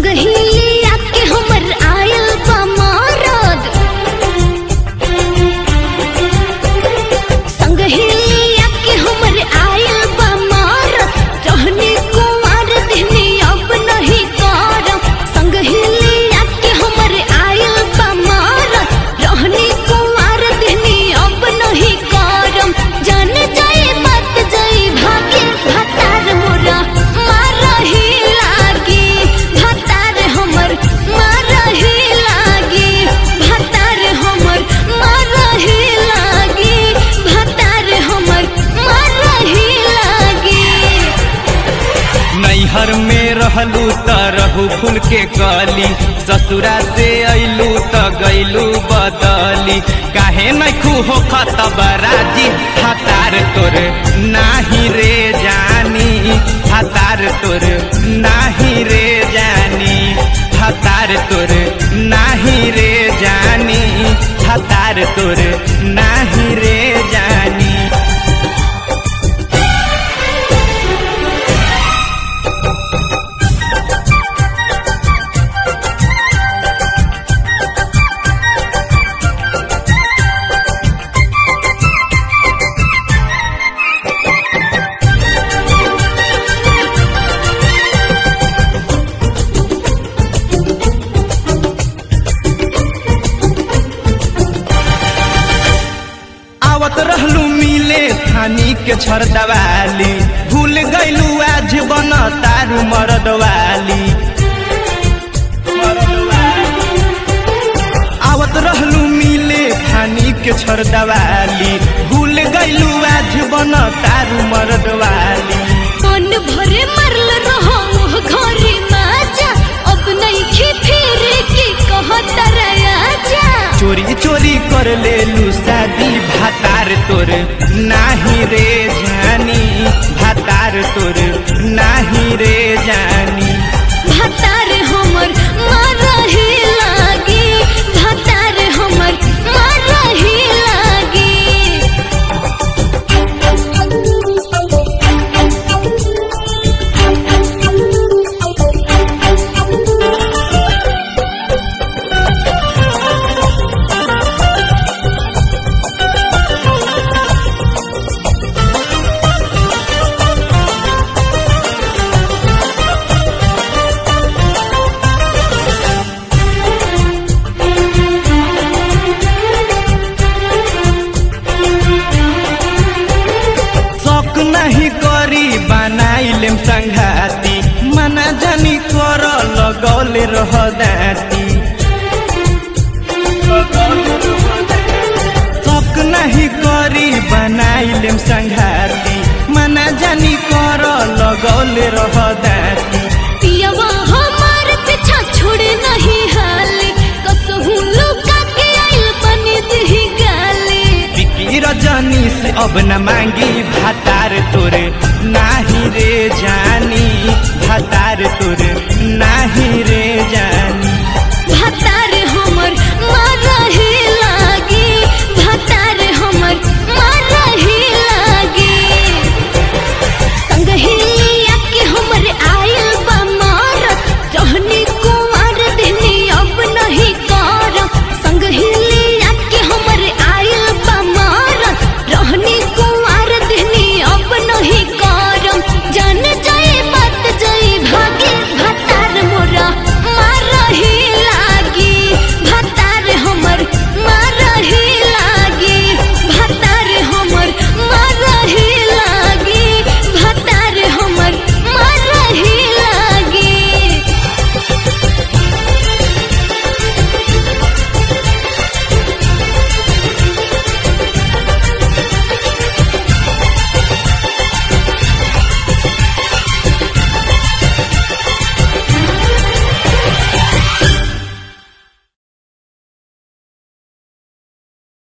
संग ही आके हमर आयल बा मारद संग ही आके हमर आयल बा मारद रहने कुमार देने अब नहीं करम संग ही आके हमर आयल बा मारद रहने कुमार देने अब नहीं करम जान जाए बात जाए भागे भतार मोरा मारही लागी भतार हमर मारही लागी भतार हमर मारही लागी भतार हमर मारही लागी नैहर में रहलू त रहू फूल के कली ससुरा से अइलू त गइलू बदली काहे नैखू हो खतबराजी हतार तोर नाही रे जानी हतार तोर नाही रे जानी हतार तोर नाही रे जानी हतार तोर नाही रे जानी आवत रहलू मिले थानी के छरदवाली भूल गइलू आज बन तारू मरदवाली आवत रहलू मिले थानी के छरदवाली भूल गइलू आज बन तारू मरदवाली मन भरे मरल रहो मोह घरे माजा अब नहीं खी फिर के कहत राजा चोरी चोरी कर लेलू शादी भातार तोर नाही रे जानी भातार तोर नाही रे जानी भतार हमर मारही लागी भतार हमर मारही लागी शौक नहीं करी बनाइलेम संघाती मना जानी कर लगौले रह दाती शौक नहीं करी बनाइलेम संघाती मना जानी कर लगौले रह दाती पियवा हमार पीछा छोड़े नहीं हाले कसहू लुका के आइल बनी दही गाले बिकी रजनी से अब न मांगी भातार तोरे नाही रे जानी भातार तोरे नाही रे